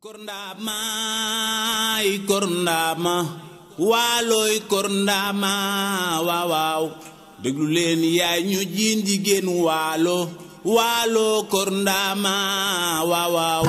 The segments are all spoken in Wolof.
korndama ay korndama waaloy korndama waaw waaw déglu leen yaay ñu jiin jigéen waalo waalo korndama waaw waaw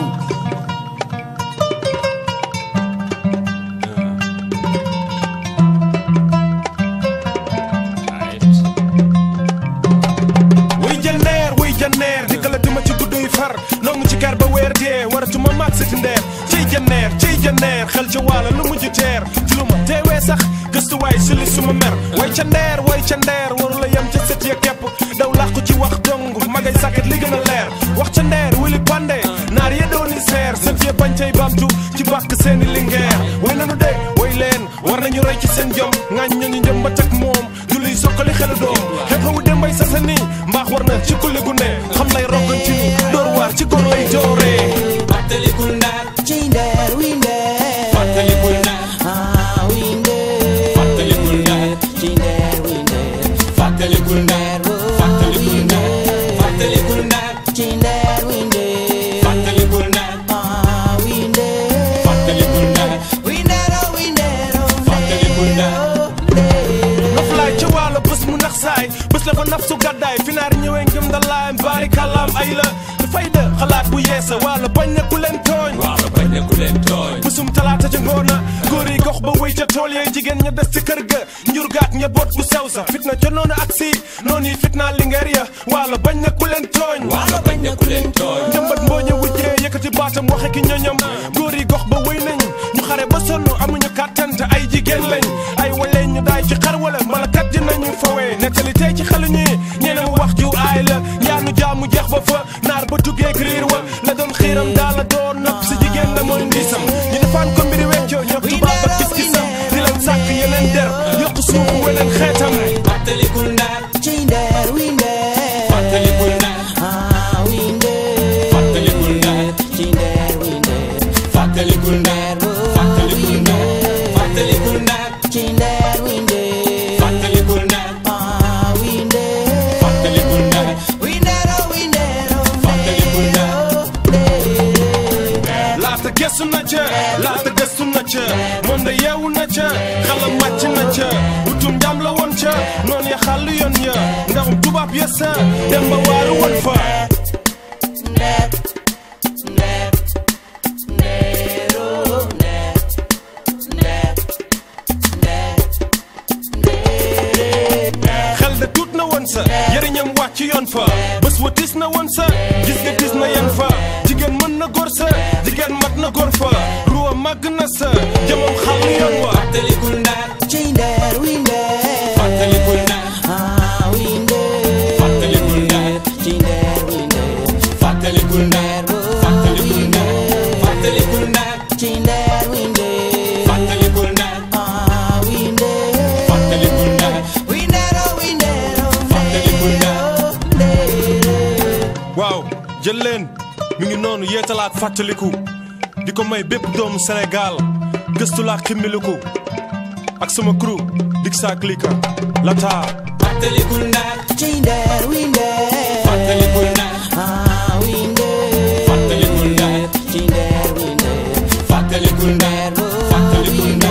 wuy janneer wuy janneer dikkalati ma ci gudduy far nongu ci kar ba weer dee waratuma maag siti ndeer ciy janneer ciy janneer xel ci waala lu mujj teer ci lu ma teewee sax gëstuwaay si li suma mer way ca ndeer way ca ndeer waru la yem ca sët ya kepp daw làqu ci wax dong magay sàkket li gën a leer wax ca ndeer wili pande naar ye dooni seer sët ya bañ cay baamtu ci bàkk seeni lingeer way nanu de way leen war nañu roy ci seen jom ŋaañ nañu njëm ba teg moom julliy sokkali xelu doom xew-xewu dembay sasa nii mbaax war na ci kulli gu ne xam lay roggan ci ni door waar ci góor lay dooree fàttalikul ndaar ci ndeer wi ndeer fàttalikul ndaar ah wi ndeer fàttalikul ndaar ci ndeer wi ndeer fàttalikul ndaar fàttalikul ndaar fàttalikul ndaar ci ndeer wi ndeer fàttalikul ndaar ah wi ndeer fàttalikul ndaar wi ndeer oh wi ndeer oh fàttalikul ndaar noflaay ca waalo bés mu nax saay bés la fa naf su gàddaay fi naar ñëwee ngëm dalaay mbaari kàllaam ay la dafay de xalaat bu yeesa waalo bañ na ku leen tooñ waalo bañ na ku leen tooñ bésum talaata ca ngoona góor yi gox ba wéy ca tool yee jigéen ña des ci kër ga njur gaak ña boot gu sew sa fitna ca noonu ak si noonu yi fitnaa lingeer ya waalo bañ na ku leen tooñ waalo bañ na ku leen tooñ njëmbat mbooñe wujjee yëkkati baatam waxe ki ñoñam góor yi gox ba wéy nañ ñu xare ba sonn amuñu kàttan te ay jigéen lañ ay waleen ñu daay ci xar wala mbala kat dinañu fawee nettali tey ci xelu ñi ñeneen wax ju aay la yaanu jaamu jeex ba fa naar ba tuggee riir wa la doon xiiram daala doon nopp si jigéen la mooy ndiisam ñu defaan ko mbiri weccoo ñëpp tubaab ba gis-gisam di leen sàkk yeneen der yokk suufu weneen xeetam fàttalikul ndaar ci ndeer wi ndeer fàttalikul ndaar ah wi ndeer fàttalikul ndaar ci ndeer wi ndeer fàttalikul ndaar fàttalikul ndaar fàttalikul ndaar ci ndeer wi ndeer fàttalikul ndaar ah wi ndeer fàttalikul ndaar wi ndeer oh wi ndeer oh fàttalikul ndaar laata gëstu na ca laata gëstu na ca moom da yeewu na ca xalam màcc na ca utum njàm la woon ca noonu ya xàll yoon ya ndax tubaab ya sa dem ba waaru woon fa ndeer ndeer ndeer oh ndeer ndeer ndeer ndeer xel da tuut na woon sa yëriñam wàcc yoon fa bés wa tis na woon sa gis nga tis na yan fa jigéen mën na góor sa jigéen mat na góor fa ruwa màgg na sa jëmam xàll yoon wa fàttalikul ndaar ci ndeer wi ndeer fàttalikul ndaar ah wi ndeer fàttalikul ndaar ci ndeer wi ndeer fàttalikul ndaar fàttalikul ndaar fàttalikul ndaar ci ndeer wi ndeer fàttalikul ndaar ah wi ndeer fàttalikul ndaar wi ndeer oh wi ndeer oh fàttalikul ndaar waaw jël leen mi ngi noonu yeetalaat fàttaliku di ko may bépp doomu Sénégal gëstu laa ximmiliku ak sama crew dik saa klika lata fàttalikul ndaar ci ndeer wi ndeer fàttalikul ndaar ah wi ndeer fàttalikul ndaar ci ndeer wi ndeer fàttalikul ndaar fàttalikul ndaar